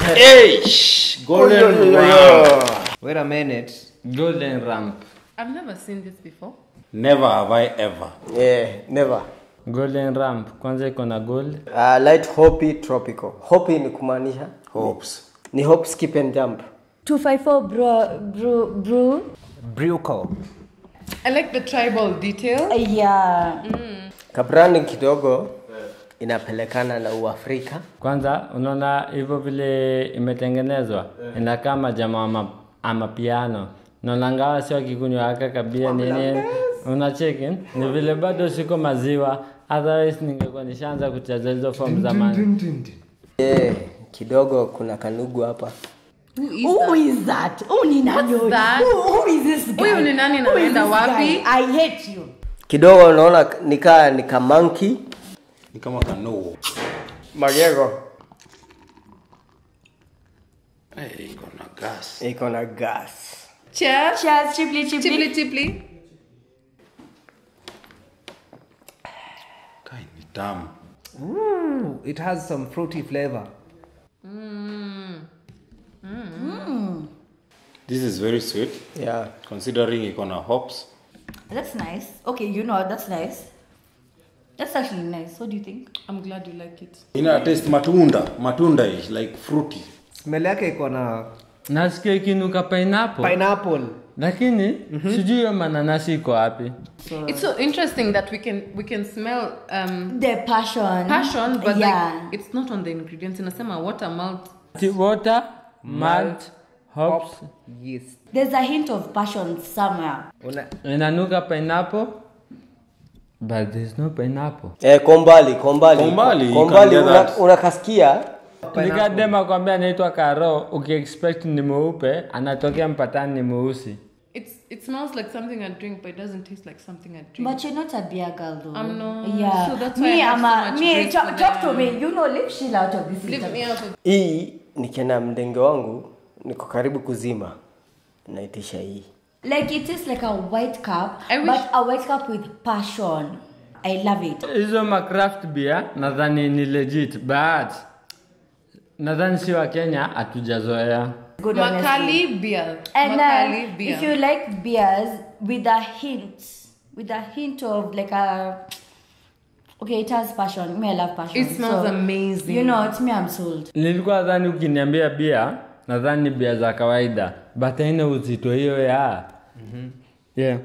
Hey, shh, golden ramp. Wait a minute. Golden ramp. I've never seen this before. Never have I ever. Yeah, never. Golden ramp. Kwanza iko na gold. Uh, light hoppy tropical. Hoppy ni kumaanisha Hopes. ni hop skip and jump. 254 bro, bro, bro. Bruco. I like the tribal detail. Yeah. Kabranding kidogo inapelekana na Uafrika. Kwanza unaona hivyo vile imetengenezwa inakaa kama jamaa ama, ama piano naona ngawa sio kikunywa aka kabia nini unacheki ni vile bado siko maziwa otherwise ningekuwa nishaanza kucheza hizo form zamani Yeah, kidogo kuna kanugu hapa. Who is Who is that? Who ni nani huyu? that? Who, who is this guy? Huyu ni nani na Who is anaenda this wapi? guy? I hate you. Kidogo unaona nikaa ni kamanki. Ni kama kanoo. Magego Hey, iko na gas. iko na gas. Cheers. Cheers, chiply, chiply. Chiply chiply. Kai ni tamu. Ooh, it has some fruity flavor. This is very sweet Yeah. considering iko na hops. That's nice. Okay, you know, that's nice. That's actually nice. What do you think? I'm glad you like it. Ina taste matunda, matunda ish like fruity. Smell yake iko na nasikia ikinuka pineapple pineapple. lakini sijui hiyo mananasi iko wapi It's so interesting that we can we can smell um, The passion. passion, but yeah. like it's not on the ingredients. Inasema water malt. Tea, water malt hops Yeast. There's a hint of passion somewhere. Una, inanuka pineapple but there's no pineapple Eh, kombali, kombali. Kombali, kombali you can una, get that. unakasikia nikadema kwambia anaitwa karo ukiexpect ni mweupe anatokea mpatani ni mweusi It's it smells like something I drink, but it doesn't taste like something I drink. But you're not a beer girl though. I'm not. Yeah. So that's why me, I have I'm so a, much me, grace talk, for talk to them. me. You know, leave Sheila out of this Leave interview. me out of hii nikienda mdenge wangu niko karibu kuzima naitisha hii Like it is like a white cup, I wish- but a white cup with passion. I love it. hizo macraft beer nadhani ni legit but nadhani si wa kenya hatujazoea Good honestly. Makali beer. And Makali uh, beer. if you like beers with a hint, with a hint of like a okay, it has passion. Me, I love passion. It smells amazing. You know, it's me. I'm sold. nilikuwa nadhani ukiniambia bia nadhani ni bia za kawaida but haina uzito hiyo ya yeah.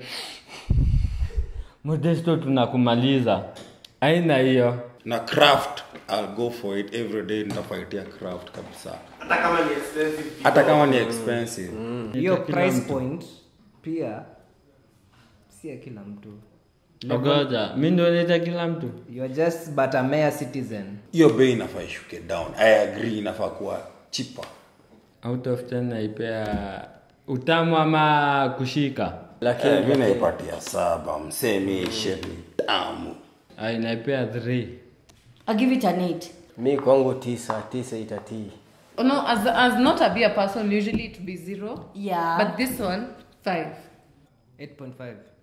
modesto tunakumaliza aina hiyo Na craft, I'll go for it every day nitafaitia craft kabisa. Hata kama ni expensive. hiyo price point pia si ya kila mtu. ogoja mi ndio naita kila mtu You're just but a mere citizen. Hiyo bei inafaa ishuke down. I agree inafaa kuwa cheaper. out of 10 naipea utamu ama kushika lakini Eh, mi naipatia saba msemi sheni tamu. Ai, naipea 3 I'll give it an eight. mi kwangu tisa tisa itatii Oh, no, as as not a beer person, usually it would be zero. Yeah. But this one, five. 8.5.